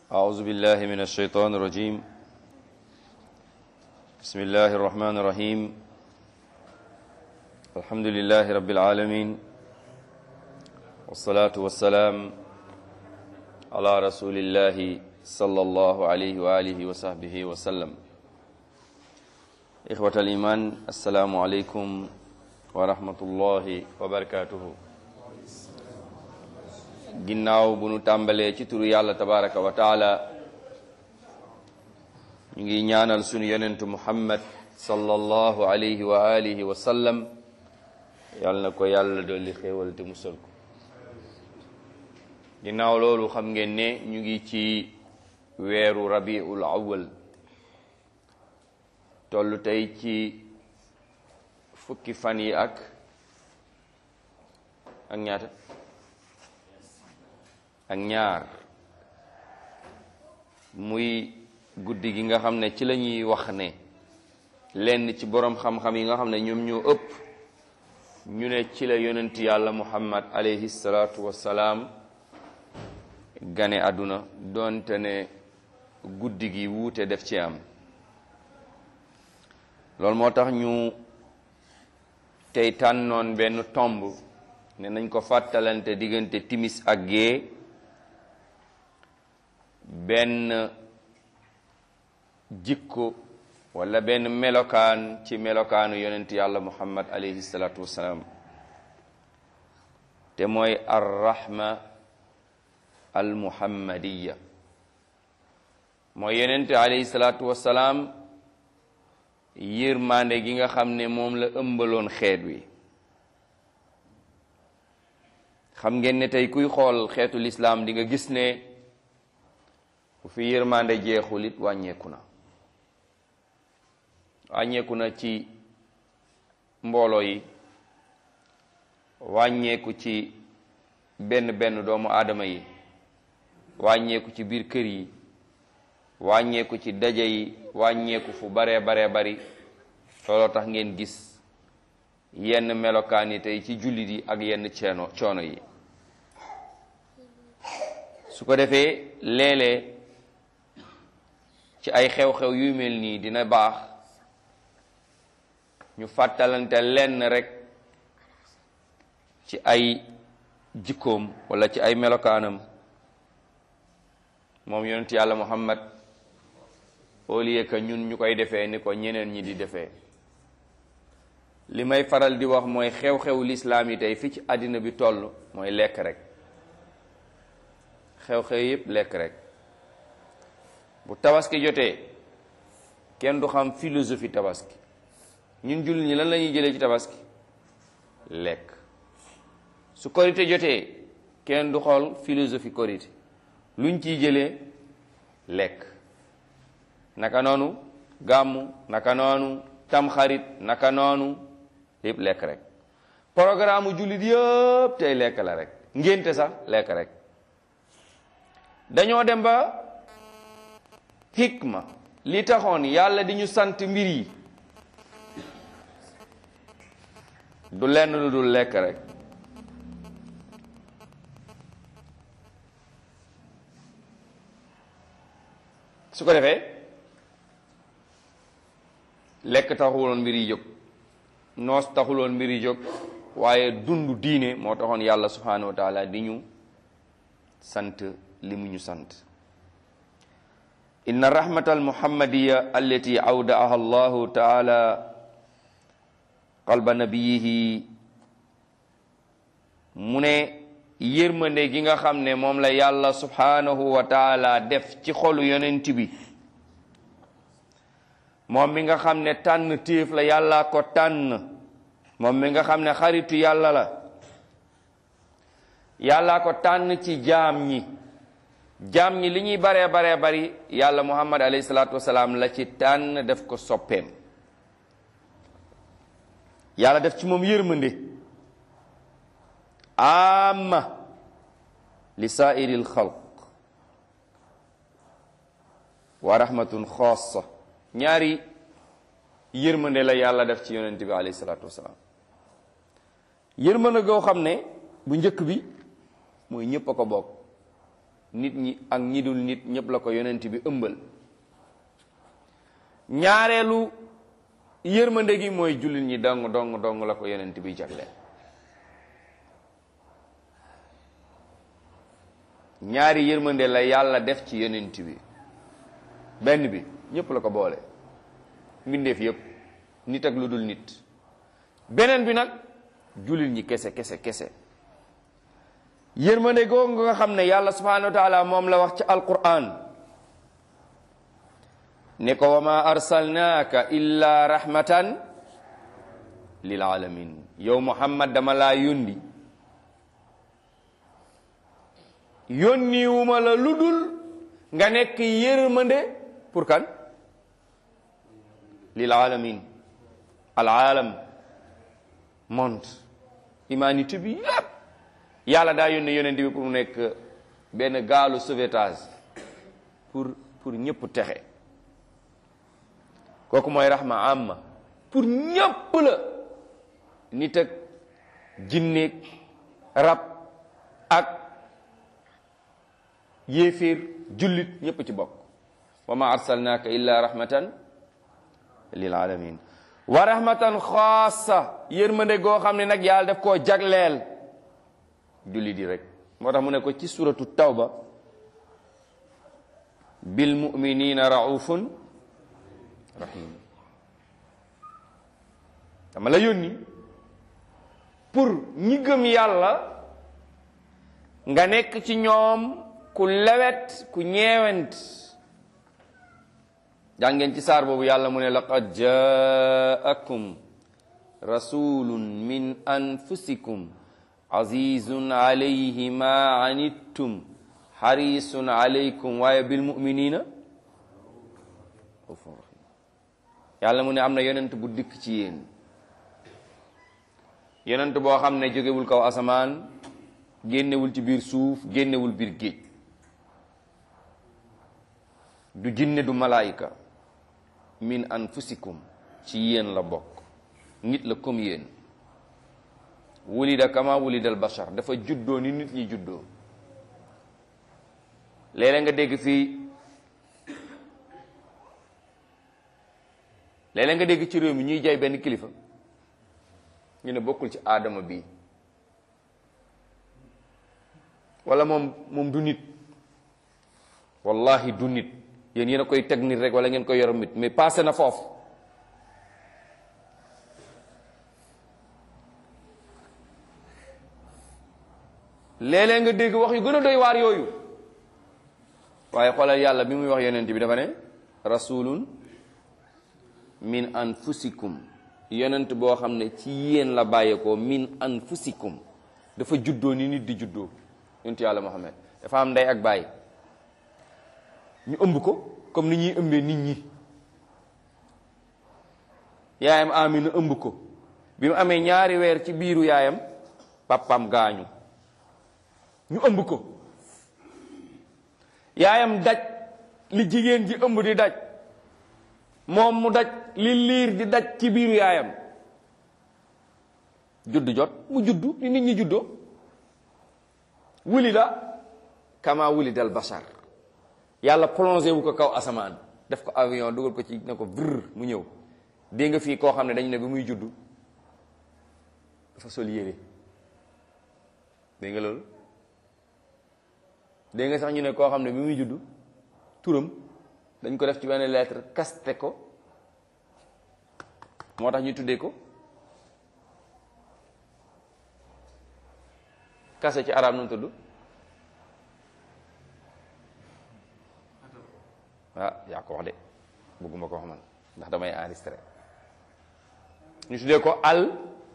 أعوذ بالله من الشيطان الرجيم بسم الله الرحمن الرحيم الحمد لله رب العالمين والصلاة والسلام على رسول الله صلى الله عليه وآله وصحبه وسلم إخوة الإيمان السلام عليكم ورحمة الله وبركاته ginnaaw bu nu tàmbalee ci turu yàlla tabaraka wa taala ñu ngi ñaanal sunu yonentu muhammad sallallahu alayhi wa alihi wa sallam yàlla na ko yàlla dolli xéewal te musal ko ginnaaw loolu xam ngeen ne ñu ngi ci weeru rabiul awwal tollu tey ci fukki fan yi ak ak ñaata ak ñaar muy guddi gi nga xam ne ci la ñuy wax ne lenn ci boroom xam-xam yi nga xam ne ñoom ñoo ëpp ñu ne ci la yonent yàlla muhammad alayhi salaatu wassalaam gane àdduna doonte ne guddi gi wuute def ci am loolu moo tax ñu tey tànnoon benn tomb ne nañ ko fàttalante diggante timis ak gée benn jikko wala benn melokaan ci melokaanu yonent yàlla muhammad alayhi salaatu wassalaam te mooy arrahma al muhammadiya mooy yonent alayhi salaatu wassalaam yërmande gi nga xam ne moom la ëmbaloon xeet wi xam ngeen ne tey kuy xool xeetu lislaam di nga gis ne bu fi yërmande jeexul it wàññeeku na wàññeeku na ci mbooloo yi wàññeeku ci benn benn doomu aadama yi wàññeeku ci biir kër yi wàññeeku ci daje yi wàññeeku fu baree baree bari looloo tax ngeen gis yenn melokaan yi tey ci jullit yi ak yenn coono coono yi su ko defee léeg-léeg ci ay xew-xew yu mel nii dina baax ñu fàttalante lenn rekk ci ay jikkoom walla ci ay melokaanam moom yonent yàlla muhammad au lieu que ñun ñu koy defee ni ko ñeneen ñi di defee li may faral di wax mooy xew-xew lislaam yi tey fi ci àddina bi toll mooy lekk rek xew-xew yépp lekk rek bu tabaski jotee kenn du xam philosophie tabaski ñun jullit ñi lan la ñuy jëlee ci tabaski lekk su korité jotee kenn du xool philosophie korité luñ ciy jëlee lekk naka noonu gàmmu naka noonu tamxarit naka noonu yépp lekk rek programme jullit yëpp tey lekk la rek ngénte sax lekk rek dañoo dem ba hikma li taxoon yàlla di ñu sant mbir yi du lenn lu dul lekk rek su ko defee lekk taxuloon mbir yi jóg noos taxuloon mbir yi jóg waaye dund diine moo taxoon yàlla subhanahu wa taala di ñu sant li mu ñu sant inna rahmata almuhammadiya allati awdaaha allahu taala qalba nabiyihi mu ne yërmande gi nga xam ne moom la yàlla subhanahu wa taala def ci xolu yonent bi moom mi nga xam ne tànn téef la yàlla ko tànn moom mi nga xam ne xaritu yàlla la yàlla ko tànn ci jaam ñi jaam ñi li ñuy baree baree bari yàlla muhammad alayhi salaatu wasalaam la ci tànn def ko soppeem yàlla def ci moom yërmande amma li saairi l xalq wa rahmatun xaasa ñaari yërmande la yàlla def ci yonent bi alayhi salaatu wasalaam yërmande goo xam ne bu njëkk bi mooy ñépp a ko bokk nit ñi ak ñi dul nit ñëpp la ko yonent bi ëmbal ñaareelu yërmande gi mooy jullit ñi dong dong dong la ko yonent bi jagle ñaari yërmande la yàlla def ci yonent bi benn bi ñëpp la ko boole mbindeef yëpp nit ak lu dul nit beneen bi nag jullit ñi kese kese kese yërmande googu nga xam ne yàlla subhanahu wa taala moom la wax ci alquran ne ko wa ma arsalnaaka illa rahmatan lil alamin yow muhammad dama laa yónni yónniwuma la lu dul nga nekk yërmande pour kan lil alamin al alam monde humanité bi yépp yàlla daa yónni yonent bi pour mu nekk benn gaalu sauvetage pour pour ñëpp texe kooku mooy rahma amma pour ñëpp la nit ak jinneeg rab ak yéeféer jullit ñëpp ci bokk wa ma arsalnaaka illa rahmatan lil alamin wa rahmatan xaasa yërmande goo xam ne nag yàlla def koo jagleel jullit yi rek moo tax mu ne ko ci suratu tawba bil muminina raufun rahim dama la yónni pour ñi gëm yàlla nga nekk ci ñoom ku lewet ku ñeewent jàngeen ci saar boobu yàlla mu ne laqad jaakum rasulun min anfusikum azizun alayhi ma anittum harisun alaykum waaye bil muminina yàlla mu ne am na yonent bu dikk ci yéen yonent boo xam ne jógewul kaw asamaan génnewul ci biir suuf génnewul biir géej du jinne du malaayika min anfusikum ci yéen la bokk nit la comme yéen wulida kama wulidal bashar dafa juddoo ni nit ñi juddoo léeg-léeg nga dégg fii léeg-léeg nga dégg ci réew mi ñuy jaay benn kilifa ñu ne bokkul ci aadama bi wala moom moom du nit wallahi du nit yéen yéen a koy teg nit rek wala ngeen koy yor nit mais passé na foofu léeg-léeg nga dégg wax yu gën a doy waar yooyu waaye xoolal yàlla bi muy wax yonent bi dafa ne rasulun min anfusikum yonent boo xam ne ci yéen la bàyyeekoo min anfusikum dafa juddoo ni nit di juddoo yonent yàlla Muhammad dafa am ndey ak baay ñu ëmb ko comme ni ñuy ëmbee nit ñi yaayam Amina ëmb ko bi mu amee ñaari weer ci biiru yaayam papam gaañu ñu ëmb ko yaayam daj li jigéen ji ëmb di daj moom mu daj li liir di daj ci biiru yaayam judd jot mu juddu ni nit ñi juddoo wulida kama wulidal bashar yàlla plongé wu ko kaw asamaan def ko avion dugal ko ci ne ko vrr mu ñëw dégg nga fii koo xam ne dañu ne bi muy juddu dafa sol yére dégg nga loolu dégg nga sax ñu ne koo xam ne bi muy juddu turam dañ ko def ci benn lettre kaste ko moo tax ñu tuddee ko kase ci arab nu mu tudd ah yaa ko wax de bëgguma ko wax man ndax damay enregistré ñu tuddee ko al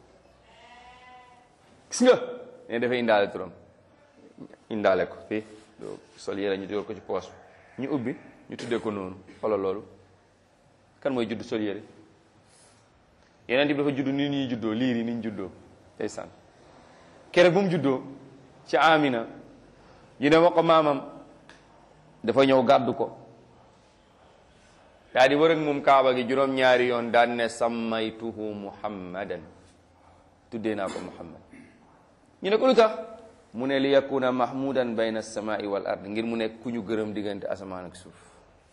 gis nga ne dafay indaale turam indaale ko fii sol yére ñu dugal ko ci poos ñu ubbi ñu tuddee ko noonu xoolal loolu kan mooy judd sol yére yeneen bi dafa judd ni ñuy juddoo liir yi ni ñu juddoo ndeysaan keroog bu mu juddoo ci Amina ñu ne ma ko maamam dafa ñëw gàddu ko daa di wër ak moom kaaba gi juróom-ñaari yoon daan ne sammaytuhu muhammadan tuddee naa ko muhammad ñu ne ko lu tax mu ne li yakuna mahmudan bayna alsamai wal ard ngir mu nekk ku ñu gërëm diggante asamaan ak suuf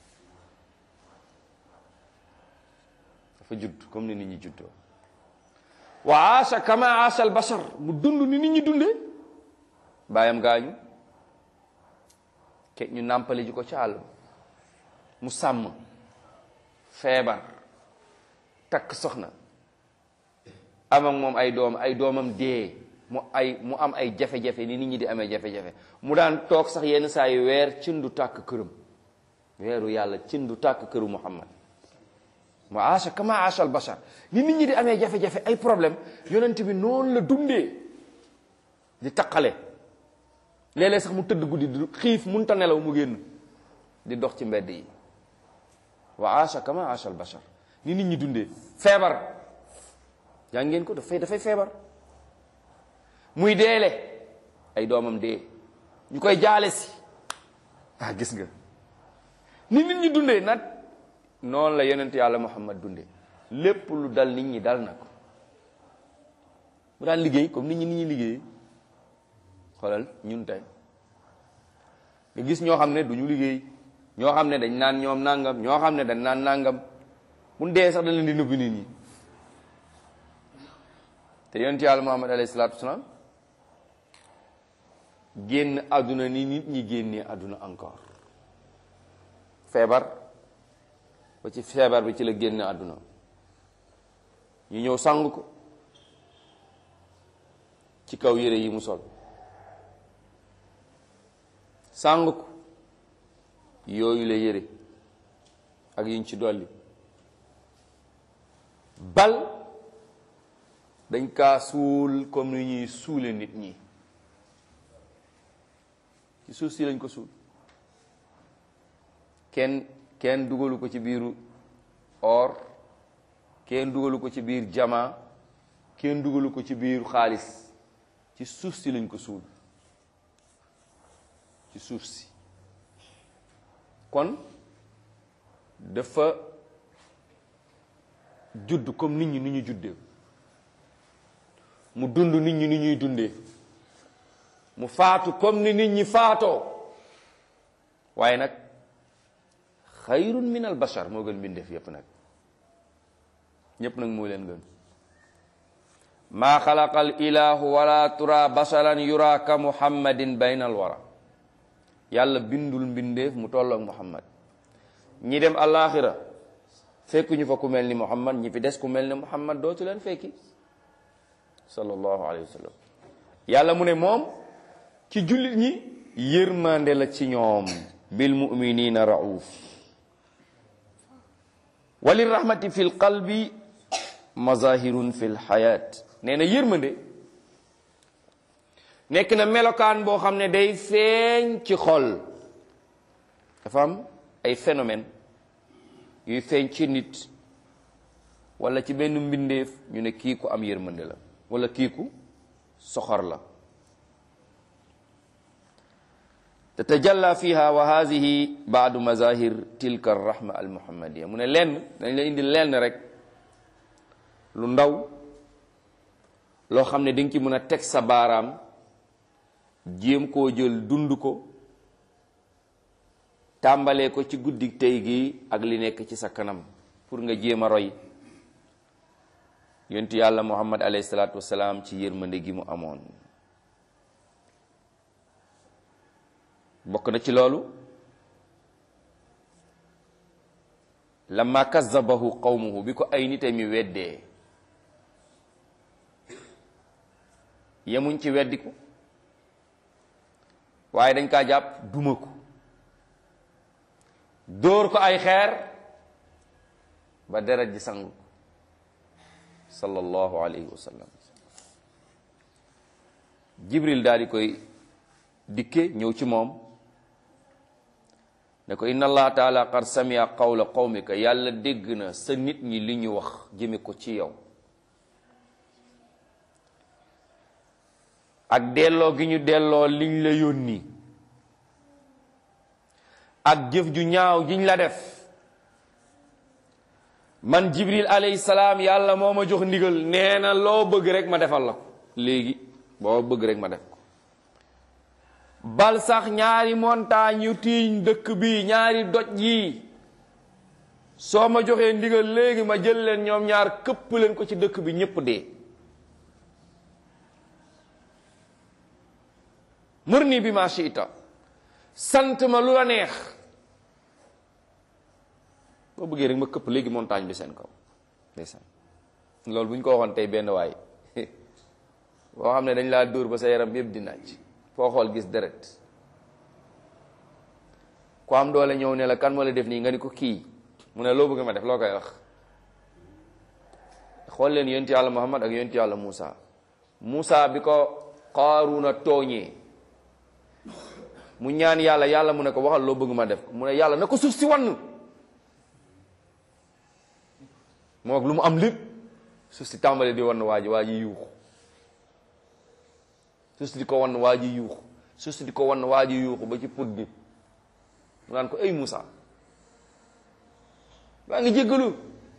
dafa judd comme ni nit ñi juddoo wa aasha kama aasha al bashar mu dund ni nit ñi dundee baayam gaañu ke ñu nàmpali ji ko ci àll mu sàmm feebar takk soxna am ak moom ay doom ay doomam dee mu ay mu am ay jafe-jafe ni nit ñi di amee jafe-jafe mu daan toog sax yenn saa yi weer cin du tàkk këram weeru yàlla cin du tàkk këru muhammad mu aasha kama aasha al bashar ni nit ñi di amee jafe-jafe ay problème yonent bi noonu la dundee di taqale léeg-léeg sax mu tëdd guddi di xiif munta nelaw mu génn di dox ci mbedd yi wa aasha kama aasha al bashar ni nit ñi dundee feebar yaa ngeen ko dafay dafay feebar muy deele ay doomam dee ñu koy jaale si ah gis nga ni nit ñi dundee nag noonu la yonent yàlla muhammad dundee lépp lu dal nit ñi dal na ko mu daan liggéey comme nit ñi nit ñi liggéey xoolal ñun tey nga gis ñoo xam ne du ñu liggéey ñoo xam ne dañ naan ñoom nangam ñoo xam ne dañ naan nangam mun dee sax dañ leen di nëbbi nit ñi te yonent yàlla muhammad alayhi salaatu wasalaam génn àdduna ni nit ñi génnee àdduna encore feebar ba ci feebar bi ci la génn àdduna ñu ñëw sang ko ci kaw yére yi mu sol sang ko yooyu la yére ak yiñ ci dolli bal dañ kaa suul comme ni ñuy suule nit ñi ci suuf si lañ ko suul kenn kenn dugalu ko ci biiru or kenn dugalu ko ci biir jama kenn dugalu ko ci biiru xaalis ci suuf si lañ ko suul ci suuf si kon dafa judd comme nit ñi ni ñu juddee mu dund nit ñi ni ñuy dundee mu faatu comme ni nit ñi faatoo waaye nag xayrun min al bashar moo gën mbindeef yépp nag ñépp nag moo leen gën maa xalaqa al ilahu wala tura basharan yura ka muhammadin bayna al wara yàlla bindul mbindeef mu tolloog muhammad ñi dem alaxira fekku ñu fa ku mel ni muhammad ñi fi des ku mel ni muhammad dootu leen fekki sallallahu alayhi wa sallam yàlla mu ne moom ci jullit ñi yërmande la ci ñoom bil muminina rauf wali rahmati fi l qalbi mazahirun fi l xayat nee na yërmande nekk na melokaan boo xam ne day feeñ ci xol dafa am ay phénomène yuy feeñ ci nit wala ci benn mbindeef ñu ne kii ku am yërmande la wala kii ku soxor la tatajalla fiha wa hadihi baadu mazahir tilka arrahma almuhammadiya mu ne lenn dañ la indi lenn rek lu ndaw loo xam ne di nga ci mën a teg sa baaraam jéem koo jël dund ko tàmbalee ko ci guddi tey gi ak li nekk ci sa kanam pour nga jéem a roy yontu yàlla muhammad alayhi salaatu wasalaam ci yërmande gi mu amoon bokk na ci loolu lamma kazzabahu qawmuhu bi ko ay nite mi weddee yemuñ ci weddiku waaye dañ kaa jàpp duma ko dóor ko ay xeer ba deret ji sang ko sallallahu alayhi wa sallam jibril daal di koy dikke ñëw ci moom ne ko inna allah taala qad samia qawla qawmika yàlla dégg na sa nit ñi li ñu wax jëme ko ci yow ak delloo gi ñu delloo liñ la yónni ak jëf ju ñaaw jiñ la def man jibril alayhi salaam yàlla moo ma jox ndigal nee na loo bëgg rek ma defal la ko léegi boo bëgg rek ma def ko bal sax ñaari montagne yu tiiñ dëkk bi ñaari doj yi soo ma joxee ndigal léegi ma jël leen ñoom ñaar këpp leen ko ci dëkk bi ñépp dee mër nii bi ma shiita sant ma lu la neex boo bëggee rek ma këpp léegi montagne bi seen kaw ndeysaan loolu bu ñu ko waxoon tey benn waay boo xam ne dañ laa dóor ba sa yaram yëpp di naaj foo xool gis deret ku am doole ñëw ne la kan moo la def nii nga ni ko kii mu ne loo bëgg ma def loo koy wax xool leen yonent yàlla Muhammad ak yonent yàlla Muusa Muusa bi ko Qaaruuna tooñee mu ñaan yàlla yàlla mu ne ko waxal loo bëgg ma def mu ne yàlla na ko suuf si wann moo ak lu mu am lépp suuf si tàmbali di wann waa ji waa ji yuuxu suuf si di ko wann waa ji yuuxu suuf si di ko wann waa ji yuuxu ba ci put bi mu naan ko ay Muusa maa ngi jéggalu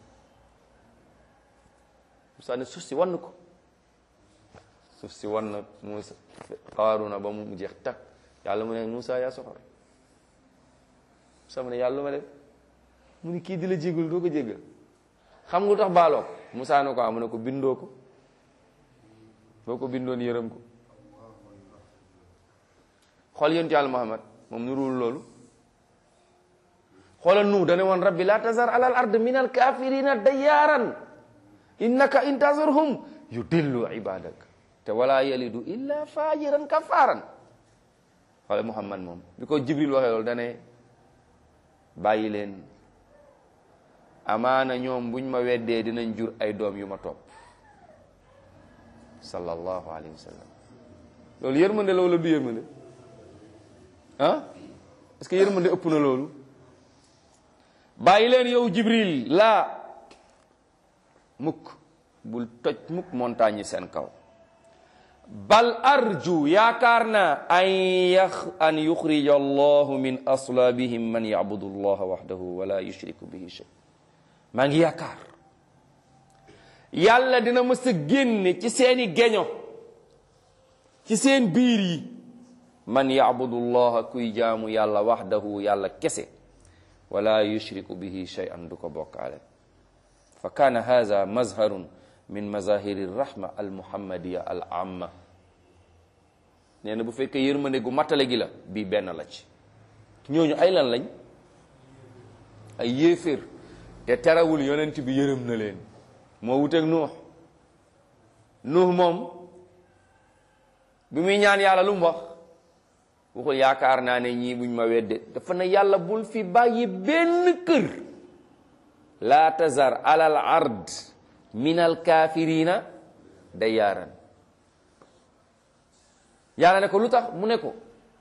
Muusa ne suuf si wann ko suuf si wann Muusa Qaaruna ba mu jeex takk yàlla mu ne Muusa yaa soxor Muusa mu ne yàlla lu ma def mu ni kii di la jéggalu doo ko jéggal xam nga lu tax baaloo ko Muusa ne ko am mu ne ko bindoo ko boo ko bindoon yërëm ko xool yonent yàlla Muhammad moom nuruwul loolu xoolal nu dane woon rabbi la tazar alal ard min al kafirina dayyaaran innaka in tazarhum yudillu ibadak te wala yalidu illa fajiran kafaran xoole Muhammad moom bi ko Jibril waxee loolu dane bàyyi leen amaana ñoom buñ ma weddee dinañ jur ay doom yu ma topp sallallahu alayhi wa sallam loolu yërmande la wala du yërmande ah est-ce que yërmande ëpp na loolu bàyyi leen yow Jibril laa mukk bul toj mukk montagne yi seen kaw bal arju yaakaar naa an yax an yuxrija allahu min aslaabihim man yabudu allaha waxdahu wala yushriku bihi shay maa ngi yaakaar yàlla dina mës a génne ci seeni geño ci seen biir yi man yabudu allaha kuy jaamu yàlla waxdahu yàlla kese wala yushriku bihi shay'an du ko bokkaale fa kaana haza mazharun min mazahiri rahma al muhammadiya al amma nee na bu fekkee yërmande gu mattale gi la bii benn la ci ñooñu ay lan lañ ay yéeféer te terawul yonent bi yërëm na leen moo wuteeg nuux nuux moom bi muy ñaan yàlla lu mu wax waxul yaakaar naa ne ñii buñ ma wedde dafa ne yàlla bul fi bàyyi benn kër laa tazar alal ard min al kaafirina dayyaaran yàlla ne ko lu tax mu ne ko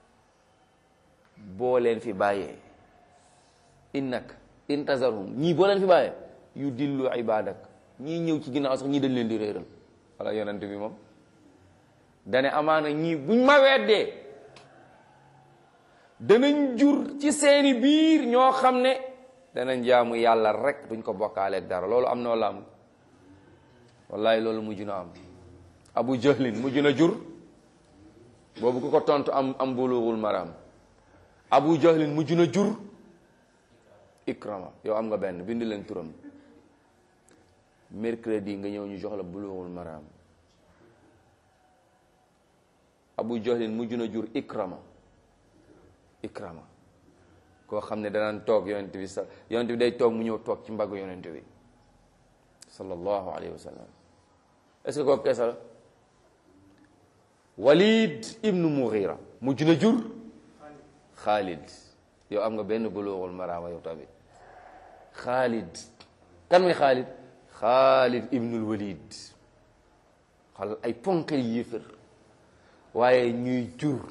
boo leen fi bàyyee innaka in tazarhum ñii boo leen fi bàyyee yu dillu ibadak ñii ñëw ci ginnaaw sax ñii dañ leen di réeral wala yonent bi moom dane amaana ñii buñ ma weddee danañ jur ci seeni biir ñoo xam ne danañ jaamu yàlla rek duñ ko bokkaaleeg dara loolu am na wala am wallahi loolu mujj na am abu jahlin mujj na jur boobu ku ko tontu am am bulughul maram abu jahlin mujj na jur ikrama yow am nga benn bind leen turam mercredi nga ñëw ñu jox la bulughul maram abu jahlin mujj na jur ikrama ikrama koo xam ne danaan toog yonent bi sa yonent bi day toog mu ñëw toog ci mbaggu yonent bi sallallahu alayhi wa sallam est-ce que kooku keesa la walid ibnu mughira mujj na jur xaalid yow am nga benn bulughul maraama yow tamit xaalid kan muy xaalid xaalid ibnul walid xal ay ponkal yéefër waaye ñuy jur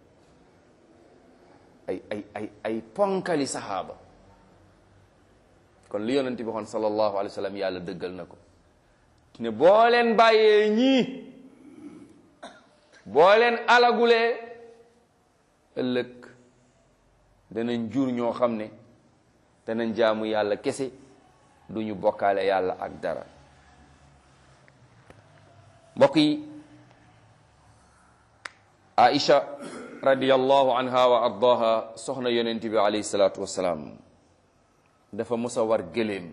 ay ay ay ay ponkali saxaaba kon li yonent bi waxoon sallallahu alayhi wa sallam yàlla dëggal na ko ne boo leen bàyyee ñii boo leen alagulee ëllëg danañ jur ñoo xam ne danañ jaamu yàlla kese du ñu bokkaale yàlla ak dara mbokk yi Aïcha radiyallahu anha wa ardaha soxna yonent bi alayhi salaatu wassalaam dafa mos a war gëléem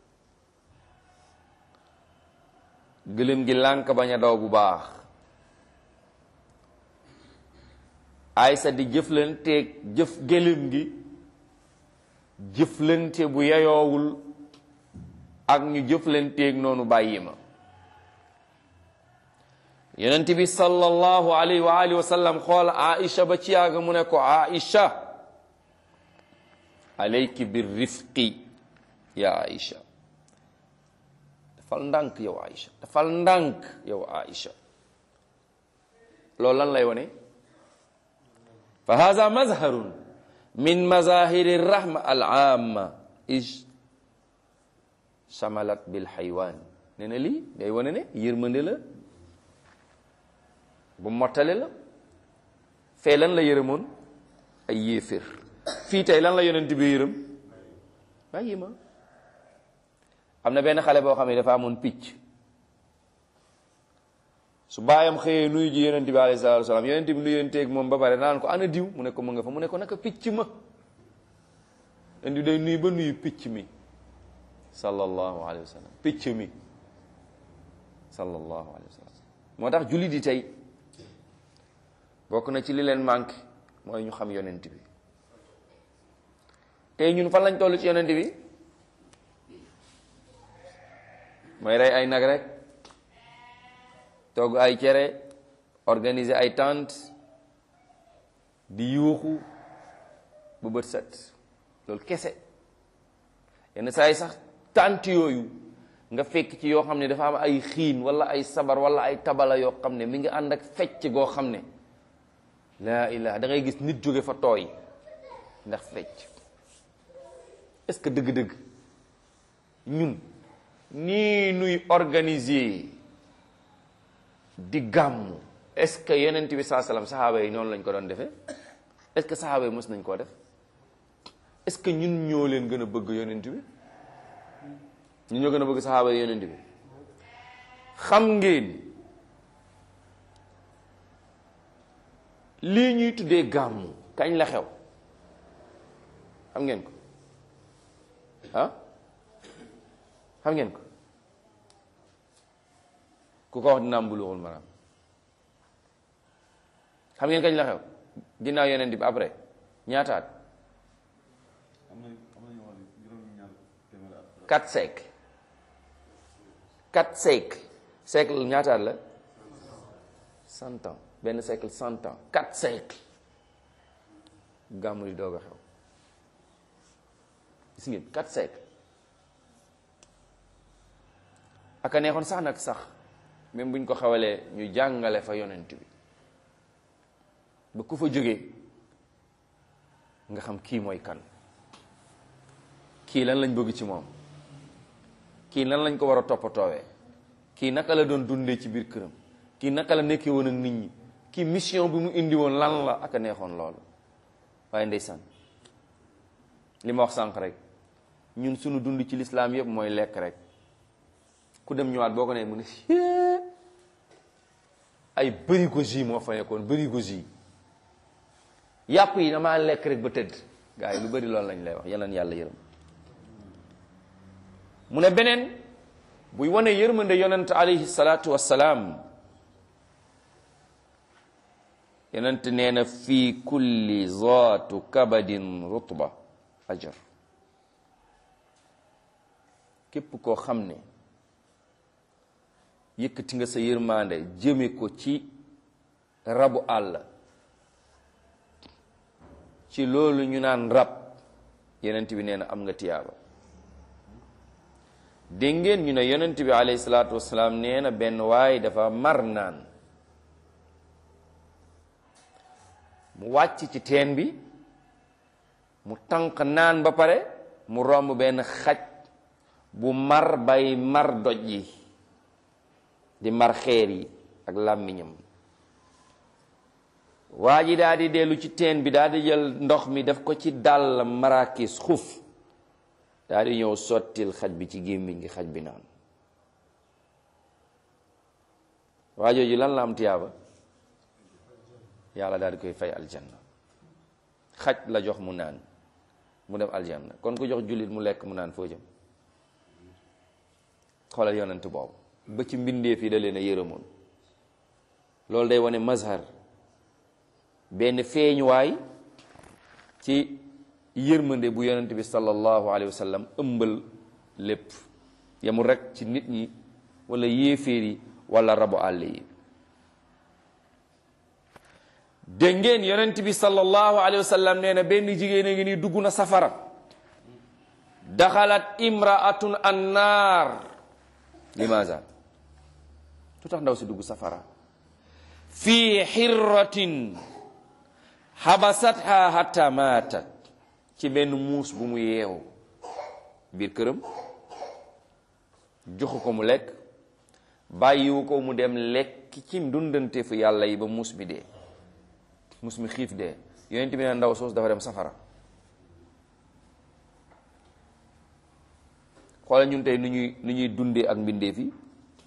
gëléem gi lànk bañ a daw bu baax aysa di jëflanteeg jëf gëléem gi jëflante bu yayoowul ak ñu jëflanteeg noonu bàyyi ma yonent bi sallallahu alayhi wa alihi wa sallam xool aisha ba ci yàgg mu ne ko aisha alayki bir rifqi ya aisha dafal ndànk yow aisha dafal ndànk yow aisha loolu lan lay wone fa haza mazharun min mazahiri rahma al amma is shamalat bil xaywaan nee na lii day wone ne yërmande la bu mottale la fee lan la yërëmoon ay yéefér fii tey lan la yonent bi yërëm bàyyi ma am na benn xale boo xam ne dafa amoon picc su baayam xëyee nuyu ji yonent bi alayhi salaatu wasalaam yonent bi nuyenteeg moom ba pare naan ko ana diw mu ne ko mu nga fa mu ne ko naka picc ma indi day nuyu ba nuyu picc mi sallallahu alayhi wa sallam picc mi sallallahu alayhi wa sallam moo tax jullit yi tey bokk na ci li leen manqué mooy ñu xam yonent bi tey ñun fan lañ toll ci yonent bi mooy rey ay nag rek togg ay cere organiser ay tente di yuuxu bu bët set loolu kese yenn saa yi sax tente yooyu nga fekk ci yoo xam ne dafa am ay xiin wala ay sabar wala ay tabala yoo xam ne mi ngi ànd ak fecc goo xam ne laa ilaha da ngay gis nit jóge fa tooy ndax fecc est-ce que dëgg-dëgg ñun nii nuy organiser di gàmmu est-ce que yonent bi saa salaam saxaaba yi noonu lañ ko doon defee est-ce que saxaaba yi mos nañ koo def est-ce que ñun ñoo leen gën a bëgg yonent bi ñun ñoo gën a bëgg saxaaba yi yonent bi xam ngeen lii ñuy tuddee gàmmu kañ la xew xam ngeen ko ah xam ngeen ko ku ko wax dina am buluxul maanaam xam ngeen kañ la xew ginnaaw yonent bi après ñaataat quatre siècles quatre siècles siècle ñaataat la cent ans benn siècle cent ans quatre siècles gàmmu di doog a xew gis ngeen quatre siècles aka neexoon sax nag sax même buñ ko xawalee ñu jàngale fa yonent bi ba ku fa jógee nga xam kii mooy kan kii lan lañ bëgg ci moom kii lan lañ ko war a toppatoowee kii naka la doon dundee ci biir këram kii naka la nekkee woon ak nit ñi kii mission bi mu indi woon lan la aka neexoon loolu waaye ndeysaan li ma wax sànq rek ñun suñu dund ci lislaam yëpp mooy lekk rek ku dem ñëwaat boo ko nee mu ne ay bërigo jus moo fa nekkoon bërigo jus yàpp yi damaa lekk rek ba tëdd gaa yi lu bëri loolu lañ lay wax yeneen yàlla yërëm mu ne beneen buy wane yërmande yonent alayhi salaatu wassalaam yonent nee na fii kulli zaatu kabadin rutba ajar képp koo xam ne yëkkati nga sa yërmande jëme ko ci rabu àll ci loolu ñu naan rab yonent bi nee na am nga tiyaaba dégg ngeen ñu ne yonent bi alayhi salaatu wasalaam nee na benn waay dafa mar naan mu wàcc ci teen bi mu tànq naan ba pare mu romb benn xaj bu mar bay mar doj yi di mar xeer yi ak làmmiñam waa ji daal di dellu ci teen bi daal di jël ndox mi def ko ci dàll marakis xuf daal di ñëw sottil xaj bi ci gémmiñ gi xaj bi naan waa jooju lan la am tiyaaba yàlla daal di koy fay aljanna xaj la jox mu naan mu dem aljanna kon ku jox jullit mu lekk mu naan foo jëm xoolal yonent boobu ba ci mbindeef yi da leen a yërëmoon loolu day wane mazhar benn feeñuwaay ci yërmande bu yonent bi sallallahu alayhi wa sallam ëmbal lépp yemul rek ci nit ñi wala yéeféer yi wala rabu àll yi dégg ngeen yonent bi sallallahu alayhi wa sallam nee na benn jigéen a ngi nii dugg na safara daxalat imraatun annaar limaza lu tax ndaw si dugg safara fii xirratin xabasatha hatta maatat ci benn muus bu mu yeewu biir këram joxu ko mu lekk bàyyiwu ko mu dem lekk ci ndundante fu yàlla yi ba muus bi dee muus mi xiif dee yonent bi ne ndaw soos dafa dem safara xoolal ñun tey nu ñuy nu ñuy dundee ak mbindeef yi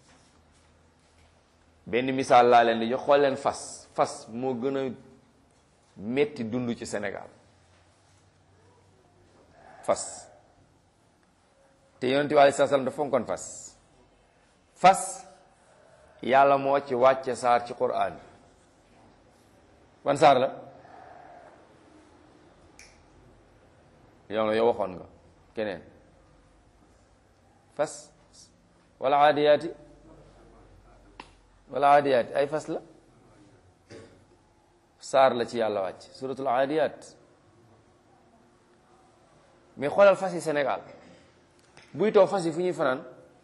benn misaal laa leen di jox xool leen fas fas moo gën a metti dund ci Sénégal fas te yonent bi aleyhi salaam dafa fonkoon fas fas yàlla moo ci wàcce saar ci Qur'an ban saar la yow na yow waxoon nga keneen fas wala aadiyaati wala aadiyaati ay fas la saar la ci yàlla wàcc suratul aadiyaat mais xoolal fas yi Sénégal buy taw fas yi fu ñuy fanaan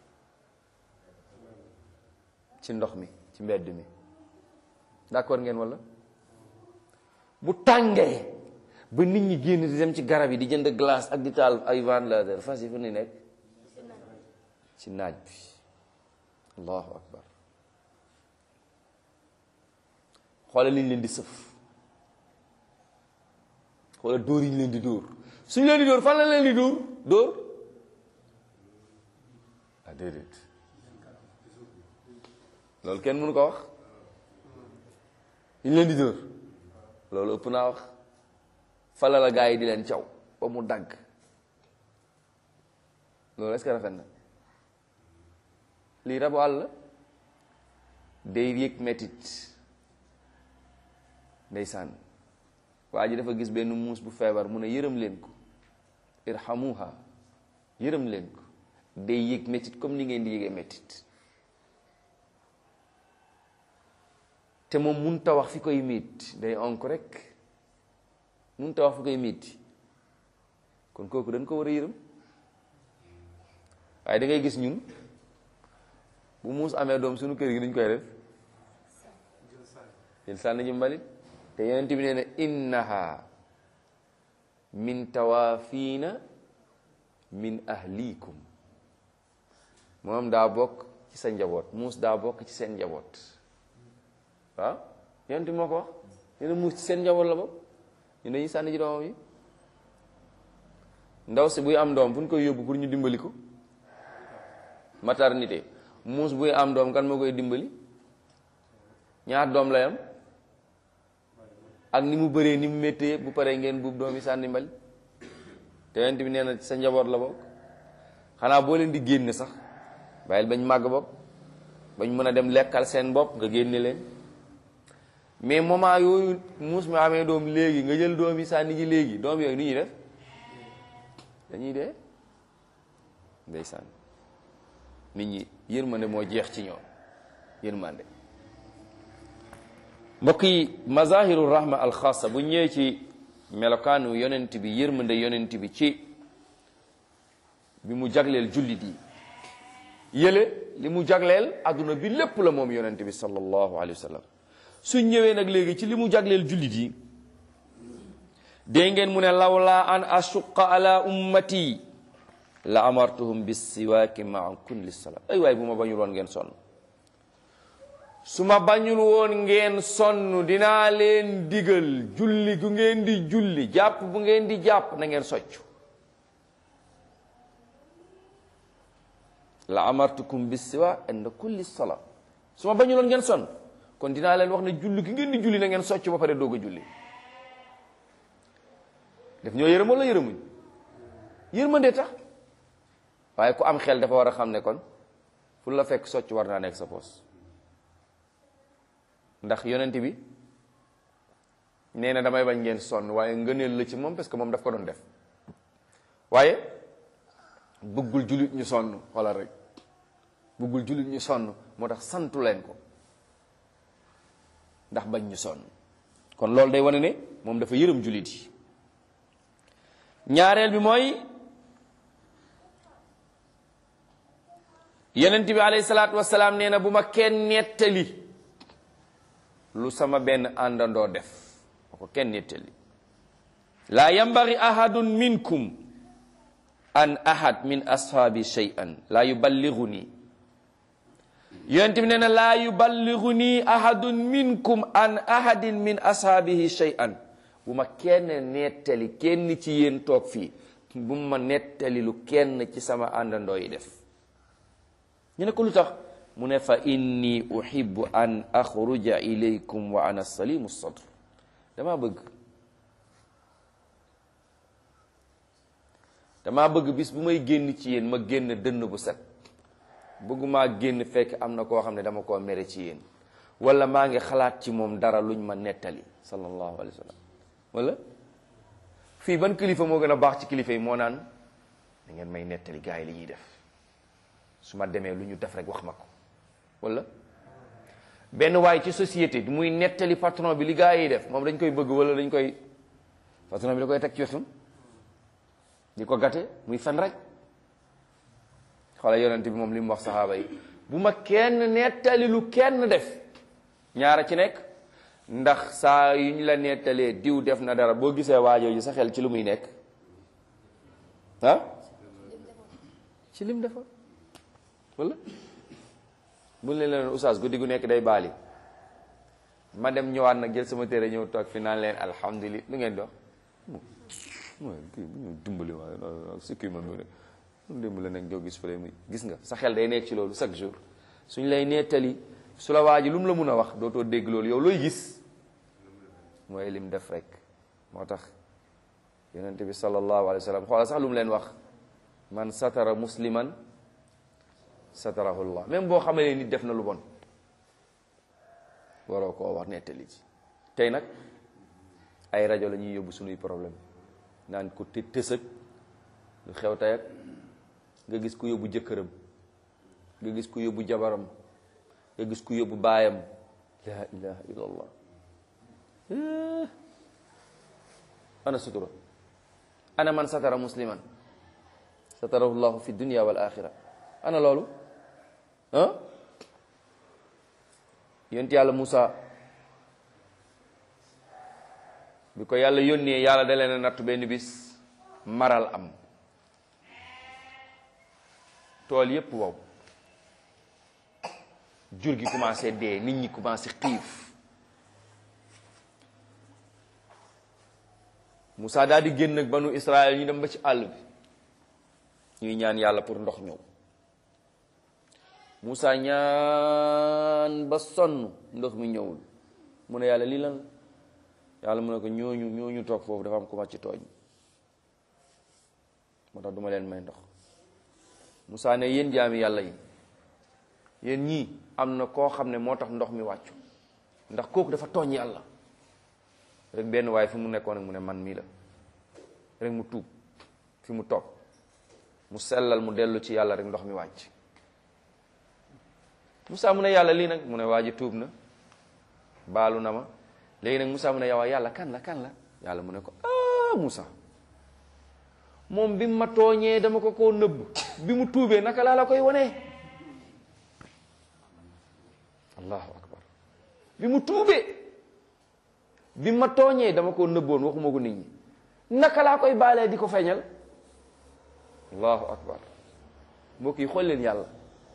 ci ndox mi ci mbedd mi d'accord ngeen wala bu tàngee ba nit ñi génn di dem ci garab yi di jënd glace ak di taal ay ventilateur fas yi fu ni nekk ci naaj bi allahu akbar xoolal li ñu leen di sëf xoolal dóor yi ñu leen di dóor suñu leen di dóor fan la leen di dóor dóor ah déedéet loolu kenn mënu ko wax ñu leen di dóor loolu ëpp naa wax fala la gaa yi di leen caw ba mu dagg loolu est-ce que rafet na lii rabu àll day yëg metit ndeysaan waa ji dafa gis benn muus bu feebar mu ne yërëm leen ko irhamuha yërëm leen ko day yëg metit comme ni ngeen di yëgee metit te moom mun ta wax fi koy miit day onk rek mun ta wax fi koy miit kon kooku dañ ko war a yërëm waaye da ngay gis ñun bu muus amee doom suñu kër gi nuñ koy def jël sànni ji mbalit te yonent bi nee na innaha min tawaafina min ahlikum moom daa bokk ci sa njaboot muus daa bokk ci seen njaboot waaw yonent bi moo ko wax nee na muus ci seen njaboot la bokk ñu dañuy sànni ji doomam yi ndaw si buy am doom fu ñu koy yóbbu pour ñu dimbali ko maternité muus buy am doom kan moo koy dimbali ñaar doom lay am ak ni mu bëree ni mu méttee yëpp bu paree ngeen buub doom yi sànni mbali te yonent bi nee na sa njaboot la bokk xanaa boo leen di génne sax bàyyil bañ màgg bokk bañ mën a dem lekkal seen bopp nga génne leen mais moment yooyu muus mi amee doom léegi nga jël doom yi sànni ji léegi doom yooyu ni ñuy def dañuy dee ndeysaan nit ñi yërmande moo jeex ci ñoom yërmande mbokk yi mazahiru rahma alxaasa bu ñëwee ci melokaanu yonent bi yërmande yonent bi ci bi mu jagleel jullit yi yële li mu jagleel adduna bi lépp la moom yonent bi sallallahu alayhi wa sallam su ñëwee nag léegi ci li mu jagleel jullit yi dee ngeen mu ne lawla an ashuqa ala ummati la amartuhum bis siwaaki maa kulli salaa ay waay bu ma bañul woon ngeen sonn su ma bañul woon ngeen sonn dinaa leen digal julli gu ngeen di julli jàpp bu ngeen di jàpp na ngeen soccu la amartukum bis siwaak inda kulli salaa su ma bañul woon ngeen sonn kon kon dinaa leen wax ne julli gi ngeen di julli na ngeen socc ba pare doog a julli def ñoo yërëm wala yërëmuñ yërmande tax waaye ku am xel dafa war a xam ne kon fu la fekk socc war naa nekk sa poos ndax yonent bi nee na damay bañ ngeen sonn waaye ngëneel la ci moom parce que moom daf ko doon def waaye bëggul jullit ñu sonn wala rek bëggul jullit ñu sonn moo tax santu leen ko ndax bañ ñu sonn kon loolu day wane ne moom dafa yërëm jullit yi ñaareel bi mooy yonent bi alayhi salaatu wasalaam nee na bu ma kenn nettali lu sama benn àndandoo def ma ko kenn nettali laa yambari ahadun minkum an ahad min ashaabi shay'an laa yuballighuni yonent bi nee na laa yuballighuni ahadun minkum an ahadin min ashaabihi shay'an bu ma kenn nettali kenn ci yéen toog fii bu ma nettali lu kenn ci sama àndandoo yi def ñu ne ko lu tax mu ne fa inni uhibbu an axruja ilaykum wa ana salimu sadr dama bëgg dama bëgg bis bu may génn ci yéen ma génn dënn bu set bëggumaa génn fekk am na koo xam ne dama koo mere ci yéen wala maa ngi xalaat ci moom dara luñ ma nettali sallallahu alayhi wa sallam wala fii ban kilifa moo gën a baax ci kilifa yi moo naan da ngeen may nettali gars yi li ñuy def su ma demee lu ñu def rek wax ma ko wala benn waay ci société bi muy nettali patron bi li gars yi def moom dañ koy bëgg wala dañ koy patron bi da koy teg ci wetam di ko gàtte muy fen rek xoola yonent bi moom li mu wax saxaaba yi bu ma kenn nettali lu kenn def ñaara ci nekk ndax saa yu ñu la nettalee diw def na dara boo gisee waajoo ji sa xel ci lu muy nekk ah ci lim defa wala buñ leen leen oustaz guddi gu nekk day baali ma dem ñëwaat nag jël sama téere ñëw toog fi naan leen alhamdulilah lu ngeen dox mooy kii bu ñu dimbali waaye sikki man mu ne dimbali nag joo gis fële muy gis nga sa xel day nekk ci loolu chaque jour suñ lay nettali su la waa ji lu mu la mun a wax dootoo dégg loolu yow looy gis mooy lim def rek moo tax yonent bi sallallahu alayhi wa sallam xoola sax lu mu leen wax man satara musliman satarahullah même boo xamee nit def na lu bon waroo koo wax nettali ci tey nag ay rajo la ñuy yóbbu suñuy problème naan ko të tësëg lu xew tey ak nga gis ku yóbbu jëkkëram nga gis ku yóbbu jabaram nga gis ku yóbbu baayam la ilaha illallah ana sutura ana man satara musliman satarahu llahu fi dunya wal axira ana loolu ah yonent yàlla Moussa bi ko yàlla yónnee yàlla da leen a nattu benn bis maral am tool yépp wow jur gi commencé dee nit ñi commencé xiif Moussa daal di génn ak banu Israël ñu dem ba ci àll bi ñuy ñaan yàlla pour ndox ñëw Moussa ñaan ba sonn ndox mi ñëwul mu ne yàlla lii lan yàlla mu ne ko ñooñu ñooñu toog foofu dafa am ku ma ci tooñ moo tax duma leen may ndox Moussa ne yéen jaami yàlla yi yéen ñii am na koo xam ne moo tax ndox mi wàccu ndax kooku dafa tooñ yàlla rek benn waaye fi mu nekkoon ak mu ne man mii la rek mu tuub fi mu toog mu sellal mu dellu ci yàlla rek ndox mi wàcc Moussa mu ne yàlla lii nag mu ne waa ji tuub na baalu na ma léegi nag Moussa mu ne yow yàlla kan la kan la yàlla mu ne ko ah Moussa moom bi mu ma tooñee dama ko koo nëbb bi mu tuubee naka laa la koy wonee allahu akbar bi mu tuubee bi ma tooñee dama koo nëbboon waxuma ko nit ñi naka laa koy baalee di ko feeñal allahu akbar mbokk yi xool leen yàlla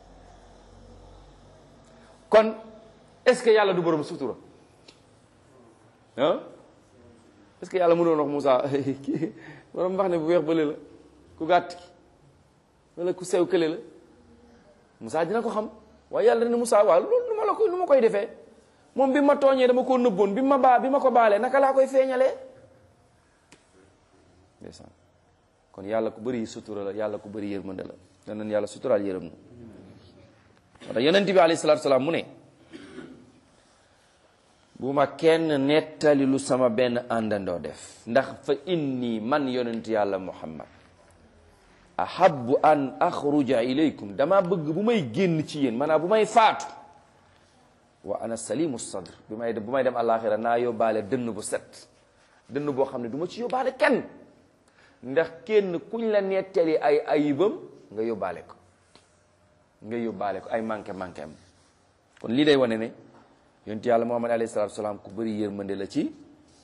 kon est-ce que yàlla du borom sutura ah est-ce que yàlla mënoon wax Moussa kii borom wax ne bu weex bële la ku gàtt ki wala ku sew kële la Moussa dina ko xam waaye yàlla ne Moussa waaw loolu nu ma la koy nu ma koy defee moom bi ma tooñee dama koo nëbboon bi ma baa bi ma ko baalee naka laa koy feeñalee ndeysaan kon yàlla ku bëri sutura la yàlla ku bëri yërmande la danañ yàlla suturaal yërëm na moo tax yonent bi alayhi salaatu salaam mu ne bu ma kenn nettali lu sama benn àndandoo def ndax fa inni man yonent yàlla muhammad ahabbu an axruja ilaykum dama bëgg bu may génn ci yéen maanaam bu may faatu wa ana salimu sadr bi may bu may dem àllaaxira naa yóbbaale dënn bu set dënn boo xam ne du ma ci yóbbaale kenn ndax kenn kuñ la nettali ay ayibam nga yóbbaale ko nga yóbbaale ko ay manqué manqué am kon lii day wane ne yonent yàlla muhammad alayhi salatu wasalaam ku bëri yërmande la ci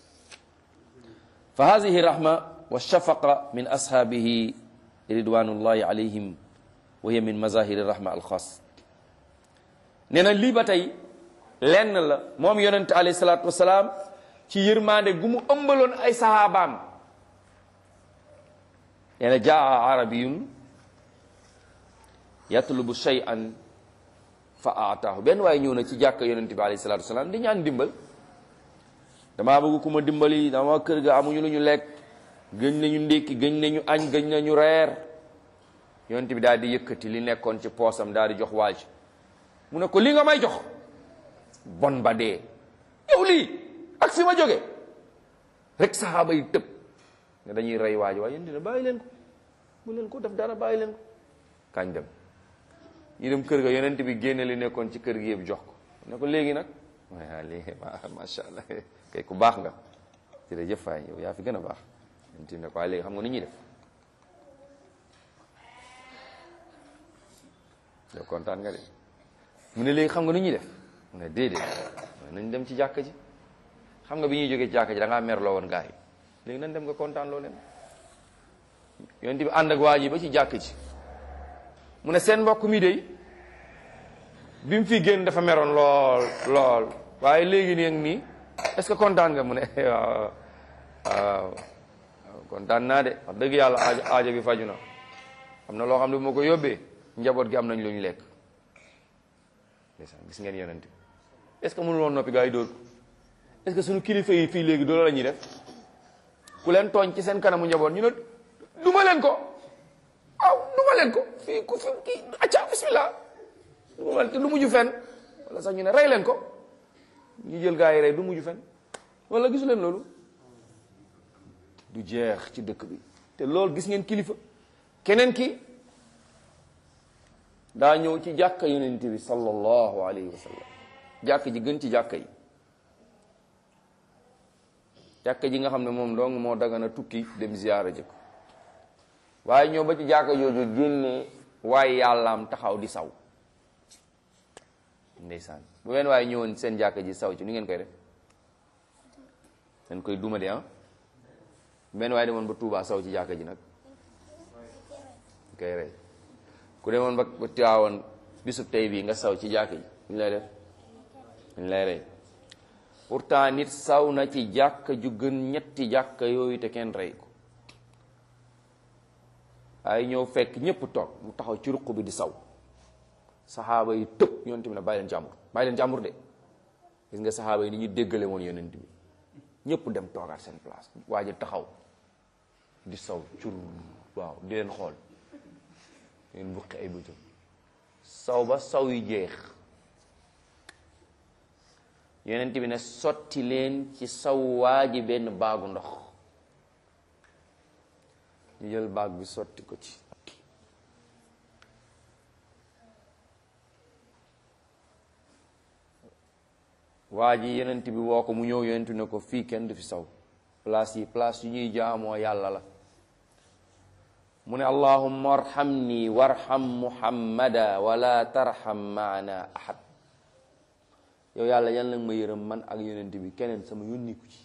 fa hadihi rahma wa shafaqa min ashaabihi ridwanullahi alayhim wa hiya min mazahiri rahma alxaas nee na lii ba tey lenn la moom yonent alayhi salatu wasalaam ci yërmande gu mu ëmbaloon ay sahabaam nee na jaa arabiyun yatlubu shay'an fa aataahu benn waaye ñëw na ci jàkka yonente bi alayhi salatu wasalaam di ñaan dimbal damaa bëgg ku ma dimbali dama kër ga amuñu lu ñu lekk gëñ nañu ndékki gëñ nañu añ gëñ nañu reer yonente bi daal di yëkkati li nekkoon ci poosam daal di jox waaj mu ne ko li nga may jox bon ba dee yow lii ak fi ma jóge rek saxaaba yi tëb ne dañuy rey waaj waaye yéen dina bàyyi leen ko mu leen ko def dara bàyyi leen ko kañ dem ñu dem kër ga yonent bi génne li nekkoon ci kër gi yëpp jox ko ne ko léegi nag waaye léegi macha allah kay ku baax nga jërëjëf waay yow yaa fi gën a baax yonent bi ne ko waaye léegi xam nga ni ñuy def yow kontaan nga de mu ne léegi xam nga nu ñuy def mu ne déedéet nañ dem ci jàkka ji xam nga bi ñuy jógee ci jàkka ji da ngaa merloo woon gaa yi léegi nañ dem nga kontaan loo leen yonent bi ànd ak waa ji ba ci jàkk ji mu ne seen mbokk mi de bi mu fi génn dafa meroon lool lool waaye léegi nii ak nii est-ce que kontaan nga mu ne waaw waaw kontaan naa de wax dëgg yàlla aajo aajo bi faju na am na loo xam ne bu ma ko yóbbee njaboot gi am nañ lu ñu lekk ndeysaan gis ngeen yonent bi est-ce que mënul woon noppi gaa yi dóor est-ce que suñu kilifa yi fii léegi doolu la ñuy def ku leen tooñ ci seen kanamu njaboot ñu ne duma leen ko aw duma leen ko fii ku fi kii acca bismillah duma leen te du mujj fenn wala sax ñu ne rey leen ko ñu jël gaa yi rey du mujj fenn wala gisu leen loolu du jeex ci dëkk bi te loolu gis ngeen kilifa keneen ki daa ñëw ci jàkka yonent bi sallallahu alayhi wa sallam jàkka ji gën ci jàkka yi jàkka ji nga xam ne moom dong moo dagana tukki dem ziyaara ji ko waaye ñëw ba ci jàkka jooju génne waaye yàllaam taxaw di saw ndeysaan bu wenn waaye ñëwoon seen jàkka ji saw ci nu ngeen koy def ngeen koy duma de ah benn waaye demoon ba Tuubaa saw ci jàkka ji nag koy rey ku demoon ba ba Tiwaawoon bisub tey bii nga saw ci jàkka ji ñu lay def ñu lay rey pourtant nit saw na ci jàkka ju gën ñetti jàkka yooyu te kenn rey ko ay ñëw fekk ñépp toog mu taxaw ci ruq bi di saw saxaaba yi tëb yonent bi ne bàyyi leen jàmbur bàyyi leen jàmbur de gis nga saxaaba yi ni ñu déggale woon yonent bi ñépp dem toogaat seen place waa ji taxaw di saw cur waaw di leen xool leen buqi ay bëtam saw ba saw yi jeex yonent bi ne sotti leen ci saw waa ji benn baagu ndox ñu jël baag bi sotti ko ci waa ji yonent bi woo ko mu ñëw yonent ne ko fii kenn du fi saw place yi place yu ñuy jaamoo yàlla la mu ne allahumma arhamni warham muhammada wala tarham maana ahad yow yàlla yal nag ma yërëm man ak yonent bi keneen sama yónniku ci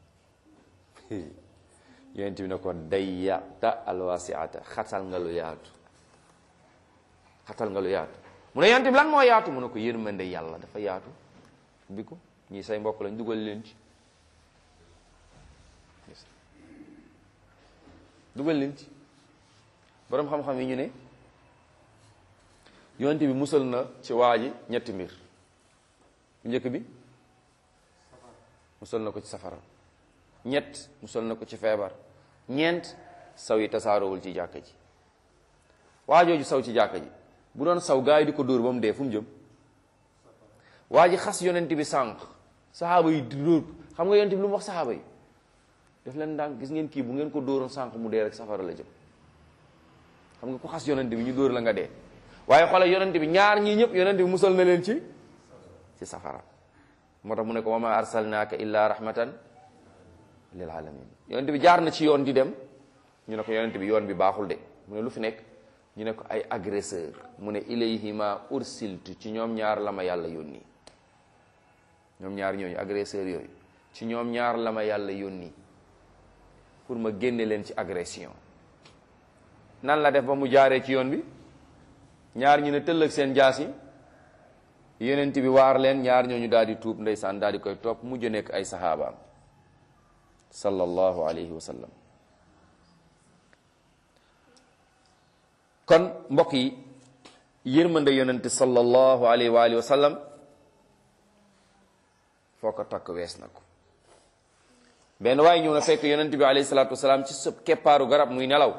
yonent bi ne ko dayyata alwasiata xatal nga lu yaatu xatal nga lu yaatu mu ne yonent bi lan moo yaatu mu ne ko yërmande yàlla dafa yaatu bi ko ñii say mbokk lañ dugal leen ci dugal leen ci boroom xam-xam yi ñu ne yonent bi musal na ci waa ji ñetti mbir bu njëkk bi musal na ko ci safara ñett musal na ko ci feebar ñeent saw yi tasaaroowul ci jàkka ji waa jooju saw ci jàkka ji bu doon saw gaa yi di ko dóor ba mu dee fu mu jëm waa ji xas yonent bi sànq saxaaba yi di dóor xam nga yonent bi lu mu wax saxaaba yi def leen ndànk gis ngeen kii bu ngeen ko dóoroon sànq mu dee rek safara la jëm xam nga ku xas yonent bi ñu dóor la nga dee waaye xoolal yonent bi ñaar ñii ñëpp yonent bi musal na leen ci ci safara moo tax mu ne ko wa ma arsalnaaka illa rahmatan lil alamin yonent bi jaar na ci yoon di dem ñu ne ko yonent bi yoon bi baaxul de mu ne lu fi nekk ñu ne ko ay agresseur mu ne ilayhima ursiltu ci ñoom ñaar la ma yàlla yónni ñoom ñaar ñooñu agresseur yooyu ci ñoom ñaar la ma yàlla yónni pour ma génne leen ci agression nan la def ba mu jaaree ci yoon bi ñaar ñu ne tëll ak seen jaas yi yonent bi waar leen ñaar ñooñu daal di tuub ndeysaan daal di koy topp mujj nekk ay saxaabaam sallallahu alayhi wa sallam kon mbokk yi yërmande yonent sallallahu alayhi wa alihi wa sallam foo ko takk wees na ko benn waaye ñëw na fekk yonent bi alayhi salaatu wasalaam ci sëb keppaaru garab muy nelaw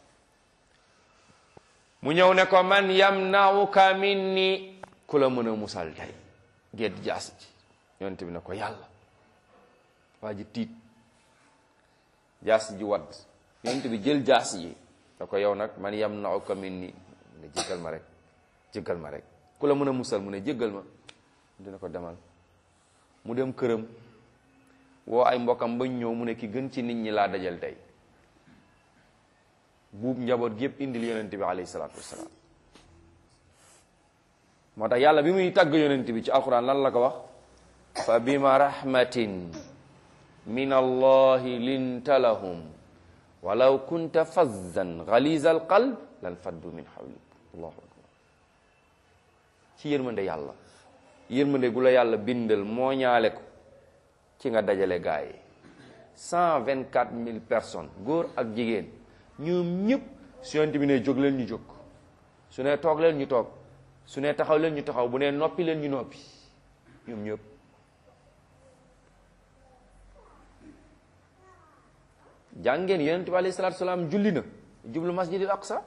mu ñëw ne ko man yamnauka minni ku la mën a musal tey gedd jaas ji yonent bi ne ko yàlla waa ji tiit jaas ji wadd yonent bi jël jaas ji ne ko yow nag man yamnauka minni ne jéggal ma rek jéggal ma rek ku la mën a musal mu ne jéggal ma dina ko demal mu dem këram woo ay mbokkam bañ ñëw mu ne ki gën ci nit ñi laa dajal tey buub njaboot gi yëpp indil yonent bi alayhi salaatu wasalaam moo tax yàlla bi muy tàgg yonent bi ci alquran lan la ko wax fa bima rahmatin min allahi linta lahum walaw kunta fazzan galiza alqalb lan faddu min hawlik allahu akbar ci yërmande yàlla yërmande gu la yàlla bindal moo ñaale ko ci nga dajale gaa yi cent vingt quatre mille personnes góor ak jigéen ñoom ñëpp su yonent bi ne jóg leen ñu jóg su ne toog leen ñu toog su ne taxaw leen ñu taxaw bu ne noppi leen ñu noppi ñoom ñëpp jàngeen yonent bi alayhi salaatu salaam julli na jublu masjidil aqsa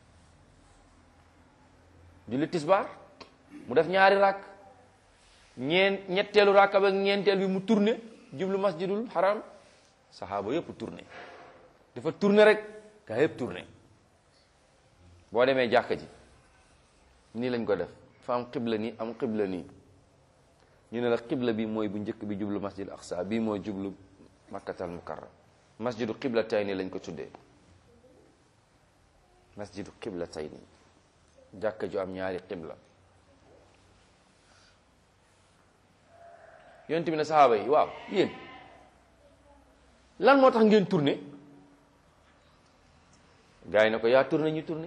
julli tisbaar mu def ñaari ràkk ñeen ñetteelu ràkk ba ñeenteel bi mu tourné jublu masjidul haram saxaaba yëpp tourné dafa tourné rek gaa yëpp tourné boo demee jàkka ji nii lañ ko def fa am xibla nii am xibla nii ñu ne la xibla bi mooy bu njëkk bi jublu masjid aqsa bii mooy jublu makkatal mukarram masjidu xibla tay nii lañ ko tuddee masjidu xibla tay nii jàkka ju am ñaari xibla yonent bi ne saxaaba yi waaw yéen lan moo tax ngeen tourné gars yi ne ko yaa tourné ñu tourné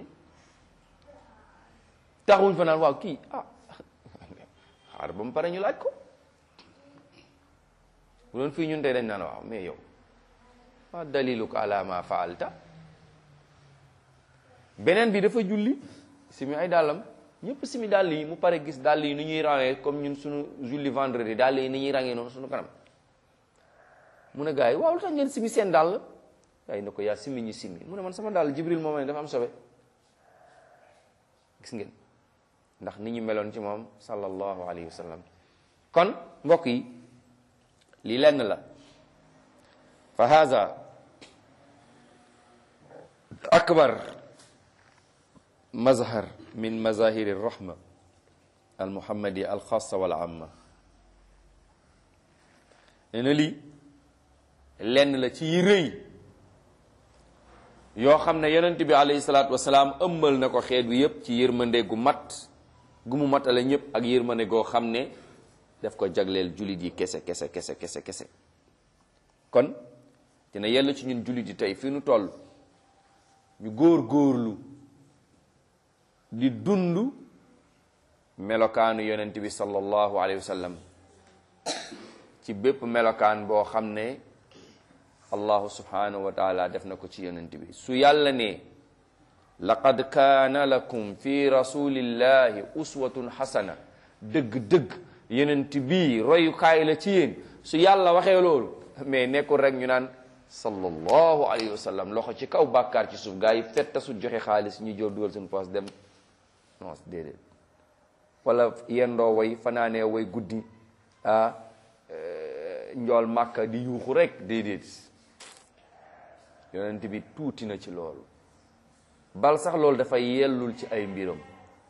taxawuñ fa naan waaw kii ah xaar ba mu pare ñu laaj ko bu doon fii ñun tey dañ naan waaw mais yow ma daliluka ala ma faalta beneen bi dafa julli simi ay dàllam ñëpp simi dàll yi mu pare gis dàll yi ni ñuy rangee comme ñun suñu julli vendredi dàll yi ni ñuy rangee noonu suñu kanam mu ne gars yi waaw lu tax ngeen simi seen dàll gars yi ne ko yaa simi ñi simi mu ne man sama dàll jibril moom ne dafa am sobe gis ngeen ndax ni ñu meloon ci moom sallallahu alayhi wa sallam kon mbokk yi lii lenn la fa haza akbar mazhar min mazahiri rahma al muhammadiya al xassa wal amma nee na lii lenn la ci yi rëy yoo xam ne yonent bi alayhi salaatu wasalaam ëmbal na ko xeet bi yépp ci yërmande gu mat gu mu matale ñëpp ak yërmande goo xam ne daf ko jagleel jullit yi kese kese kese kese kese kon dina yell ci ñun jullit yi tey fi nu toll ñu góor góorlu di dund melokaanu yonent bi sallallahu alayhi wa sallam ci bépp melokaan boo xam ne allahu subhanahu wa taala def na ko ci yonent bi su yàlla ne laqad kaana lakum fi rasulillahi uswatun xasana dëgg-dëgg yonent bi royukaay la ci yéen su yàlla waxee loolu mais nekkul rek ñu naan sallallahu alayhi wa sallam loxo ci kaw bàkkaar ci suuf gaa yi fetta su joxe xaalis ñu jóor dugal seen poos dem non déedéet wala yendoo way fanaanee way guddi ah njool màkka di yuuxu rek déedéet yonent bi tuuti na ci loolu bal sax loolu dafay yellul ci ay mbiram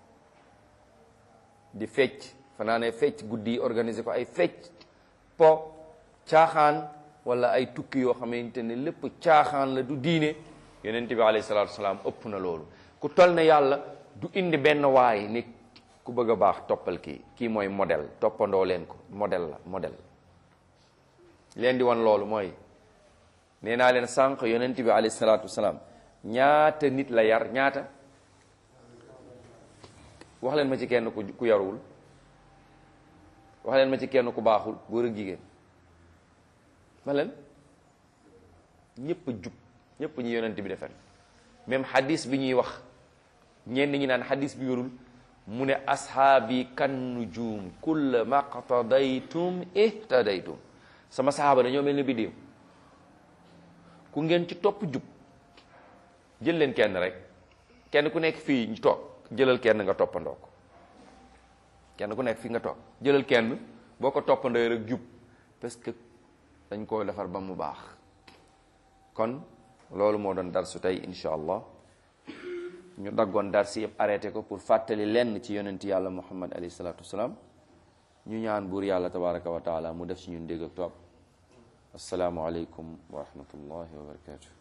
di fecc fanaanee fecc guddi yi organiser ko ay fecc po caaxaan wala ay tukki yoo xamante ne lépp caaxaan la du diine yonent bi alayhi salaatu wasalaam ëpp na loolu ku tol ne yàlla du indi benn waay ni ku bëgg a baax toppal kii kii mooy modèle toppandoo leen ko modèle la modèle leen di wan loolu mooy nee naa leen sànq yonent bi alayhi salaatu wasalaam ñaata nit la yar ñaata wax leen ma ci kenn ku ku yaruwul wax leen ma ci kenn ku baaxul góor ak jigéen ma leen ñëpp a jub ñëpp ñu yonent bi defen même xadis bi ñuy wax ñenn ñi naan xadis bi yorul mu ne ashaabi kan nujum kulla maqtadaytum ihtadaytum sama sahaaba dañoo mel ni biddiw ku ngeen ci topp jub jël leen kenn rek kenn ku nekk fii ñu toog jëlal kenn nga toppandoo ko kenn ku nekk fii nga toog jëlal kenn boo ko toppandoo rek jub parce que dañ koo defar ba mu baax kon loolu moo doon darsu tey incha allah ñu daggoon darsi yëpp arrêté ko pour fàttali lenn ci yonent yàlla muhammad alayhi salaatu wasalaam ñu ñaan buur yàlla tabaraka wa taala mu def ci ñun dégg ak topp asalaamu aleykum wa rahmatullahi wa barakatuh